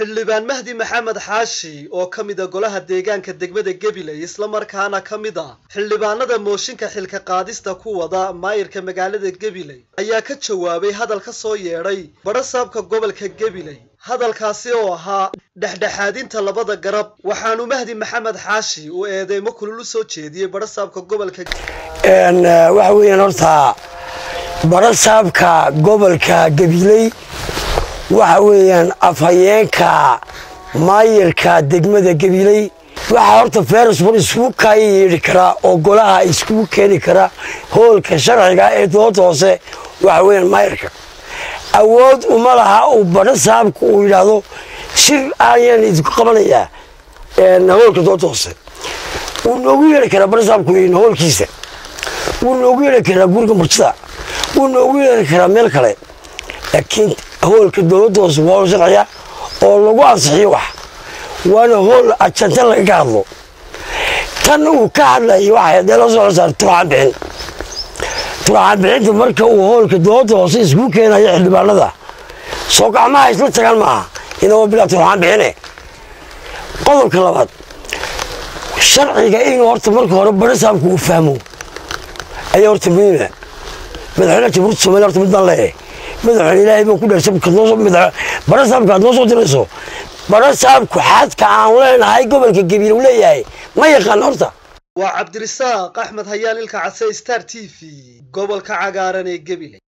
xildhibaan mahdi maxamed xaashi oo ka mida golaha deegaanka degmada gabiley islamarkaana ka mid a xildhibaanada mooshinka xilka qaadista ku wada maayirka magaalada gabiley ayaa ka jawaabay hadal ka soo yeedhay badhasaabka gobolka gabiley hadalkaasi oo ahaa dhexdhexaadinta labada garab waxaanu mahdi maxamed xaashi uu eedeymo kulul u soo jeediyey badhasaabka gobolka waxa weeyaan horta badhasaabka gobolka gabiley waxa weeyaan afhayeenka maayirka degmada gabiley waxaa horta ferrisbon iskugu kaaya yeedhi karaa oo golaha iskugu keeni kara hoolka sharciga ee dooda hoose waxa weeyaan maayirka awood uma laha uu badhasaabku uu yidhaahdo shir ayaan idinku qabanayaa hoolka dooda hoose wuu noogu yeedhi karaa badhasaabku hoolkiisa wuu noogu yeedhi karaa guriga murtida wuu noogu yeedhi karaa meel kale laakiin hoolka dowladda hoose waa hool sharciya oo lagu ansixiyo wax waana hool ajanta lagaga hadlo tan uu ka hadlayay waxay dee loo soo saar turxaan bixin turxaan bixinta marka uu hoolka dowladda hoose iskugu keenayo xildhibaanada soo gacmaha isla tagaan maaha inagoo bilaa turxaan bixine qodobka labaad sharciga inuu horta marka hore badhasaabku uu fahmo ayaa horta muhiima madaxweynaha jamhuuriyadda somalia horta mid baan leeyahay madaxweyne ilaahay baa ku dheersay badhasaabka aad noo soo dirayso badhasaabku xadka aan leenahay gobolka gabiil uu leeyahay ma yaqaan horta waa cabdirisaaq axmed hayaan ilka case star t v gobolka cagaaran ee gabiley